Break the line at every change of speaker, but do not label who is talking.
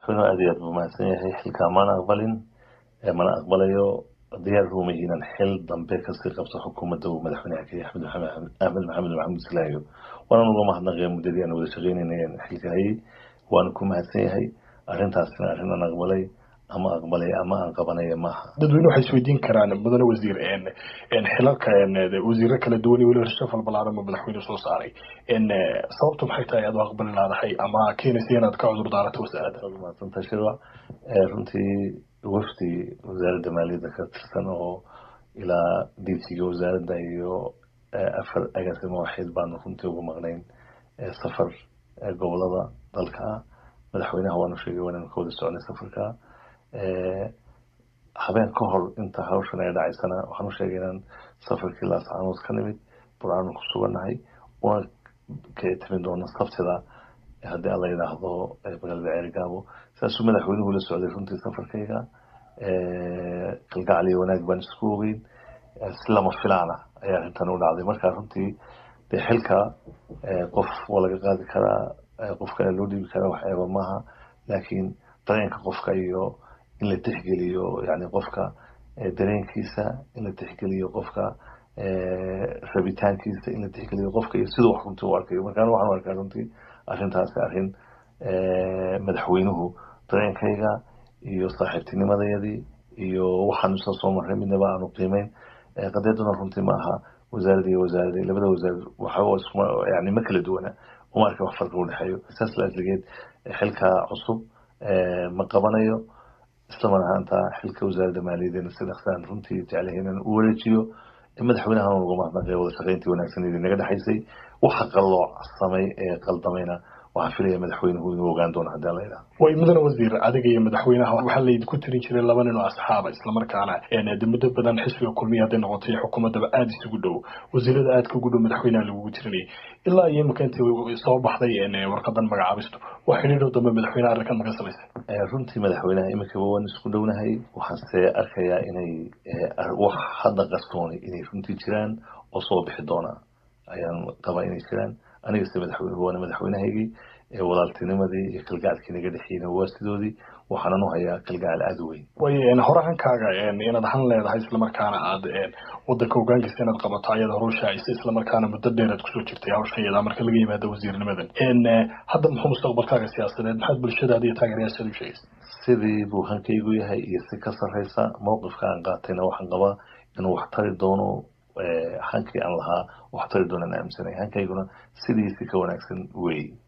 madaxweynuhu aad iyo aad buu mahadsan yahay xilkaa mana aqbalin mana aqbalayo diyaar ruumayi inaan xil dambe kasii qabto xukuumadda uu madaxweynaha ka yahay axmed axmed maxamed maxamuud silaayo waana uga mahadnaqaya muddadii aan wada shaqeynayna xilka hayay waana ku mahadsan yahay arrintaasina arrin aan aqbalay ama aqbalay ama aan qabanaya maaha
dadweyne waxay isweydiin karaan mudane wasiir xilalka wasiiro kala duwan iyo weliba rashafal balaaran oo madaxweyne soo saaray sababtu maxay tahay aad u aqbali laadahay ama keenaysa inaad ka cudur daarato wasaaradda
mahadsanta shirwac runtii wafdi wasaaradda maaliyadda ka tirsan oo ilaa diisiga wasaaradda iyo afar agaasimo waxayd baanu runtii ugu maqnayn safar gobolada dalka ah madaxweynaha waanu sheegay waananu ka wada soconay safarka habeen ka hor inta hawshan ay dhacaysana waxaan u sheegay inaan safarkii laascaanood ka nimid burcaanu ku sugannahay una ka timin doono sabtida haddii alla yidhaahdo magaalada ceerigaabo saasuu madaxweynuhu la socday runtii safarkayga kalgacal iyo wanaag baan isku ogeyn si lama filaana ayaa arrintan u dhacday marka runtii dee xilka qof waa laga qaadi karaa qof kale loo dhiibi karaa wax eeba maaha laakiin dareenka qofka iyo in la tixgeliyo yani qofka dareenkiisa in la tixgeliyo qofka rabitaankiisa in la tixgeliyo qofka iyo siduu wax runtii u arkayo markaan waxaan u arkaa runtii arrintaasi arrin madaxweynuhu dareenkayga iyo saaxiibtinimadayadii iyo waxaan isla soo marray midnaba aanu qiimeyn qadeeduna runtii ma aha wasaarada iyo wasaarada labada wasaarad waxa yani ma kala duwana uma arka wax farqa udhexeeyo saas laasligeed xilka cusub ma qabanayo islamar ahaanta xilka wasaaradda maaliyaddeena si dhaqsaan runtii jeclahay inaan u wareejiyo madaxweynahan uga mahadnaqay wada shaqayntii wanaagsaneedii naga dhexaysay waxa qalooc samay ee qaldamayna waxaan filaya madaxweynuhu inuu ogaan doono haddii alla yidhaha
way mudane wasiir adiga iyo madaxweynaha waxaa laydinku tirin jiray laba nin oo asxaaba islamarkaana de muddo badan xisbiga kulmiya hadday noqotay xukuumaddaba aada isugu dhow wasiirada aadka ugu dhow madaxweynaha lagugu tirinayay ilaa iyo imika intii soo baxday warqadan magacaabistu wax xidhiidhow dambe madaxweynaha arrinkan maga samaysay
runtii madaxweynaha imikaba waan isku dhownahay waxaanse arkayaa inay wax hadda qarsooni inay runtii jiraan oo soo bixi doona ayaan qabaa inay jiraan anigase madaxweynuhu waana madaxweynahaygii walaaltinimadii iyo kalgacalkii naga dhexeyna waa sidoodii waxaanan u hayaa kalgacal aada u weyn
way horahankaaga inaad han leedahay islamarkaana aad wadanka hogaankiisa inaad qabato ayada horushaaisa islamarkaana muddo dheer aad kusoo jirtay hawshan iyada marka laga yimaado wasiirnimadan hadda muxuu mustaqbalkaaga siyaasadeed maxaad bulshadaada iyo taageerayaashaada u sheegaysa
sidii buu hankaygu yahay iyo si ka sarreysa mowqifka aan qaatayna waxaan qabaa inuu wax tari doono hankii aan lahaa wax tari doonaan aaminsanay hankayguna sidiisi ka wanaagsan weey